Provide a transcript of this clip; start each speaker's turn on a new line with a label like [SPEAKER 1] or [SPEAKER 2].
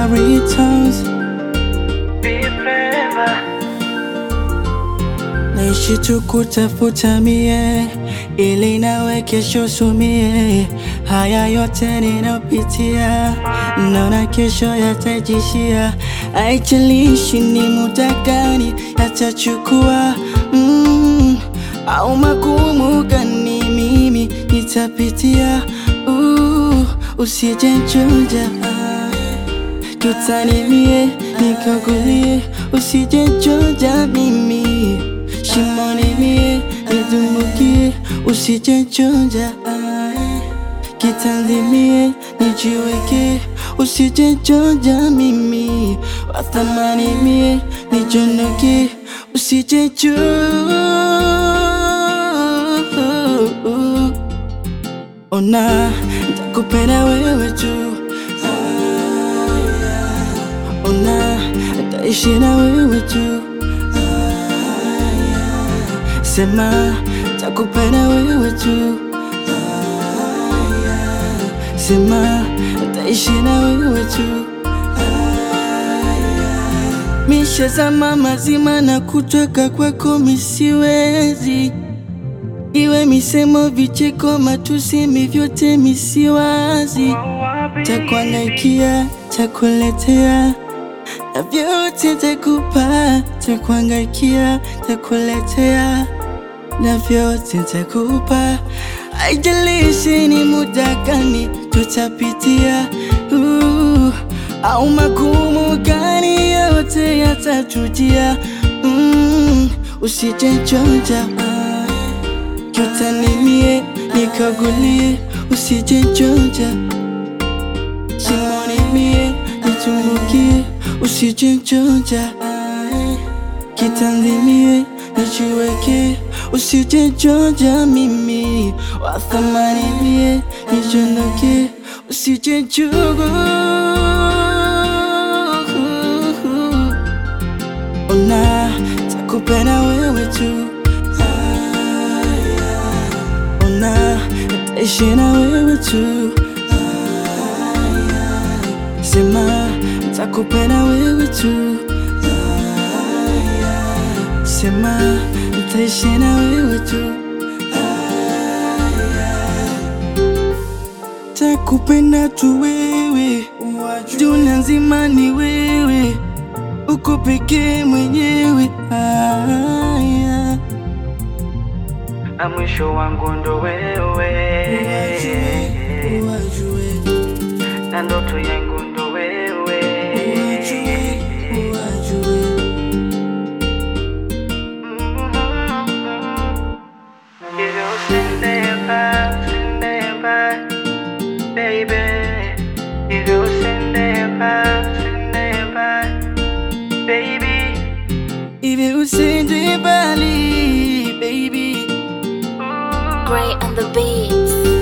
[SPEAKER 1] Maritos naishi tu kutafuta mie ili nawe kesho sumie. Haya yote ninapitia, naona kesho yatajishia. Haijalishi ni muda gani yatachukua, mm, au magumu gani mimi nitapitia. Uh, usijenjuja tutanimie nikagulie, usijenjuja mimi shimoni mie nidumbukie, usijenjuja kitanzimie nijiweke, usijenjuja mimi wathamani mie nijonoke, usijenju ona ntakupenda wewe tu ona taishi na wewe tu sema takupenda wewe tu sema taishi na wewe tu mishazama mazima na kutweka kwako misiwezi iwe misemo vicheko matusi vyote misiwazi takuangaikia takuletea na vyote takupa takuangaikia takuletea na vyote takupa haijalishi ni muda gani tutapitia uh, au magumu gani yote yatatujia mm, usijenjonja tutanimie nikagulie usijenjonja shimoni mie nitumbukie usijenjonja kitanzimie nijiweke usijenjonja mimi wathamani mie nijondoke usijenjugu ona takupenda wewe tu ona taishi na wewe tu sema takupenda wewe tu sema taishi na wewe tu takupenda tu wewe dunia nzima ni wewe uko pekee mwenyewe aya
[SPEAKER 2] na mwisho wangu ndo wewe, na ndoto yangu ndo wewe. Hivyo usindepa, usindepa, baby. Hivyo usindepa, usindepa, baby.
[SPEAKER 1] Hivi usende mbali baby
[SPEAKER 3] Gray on the beats.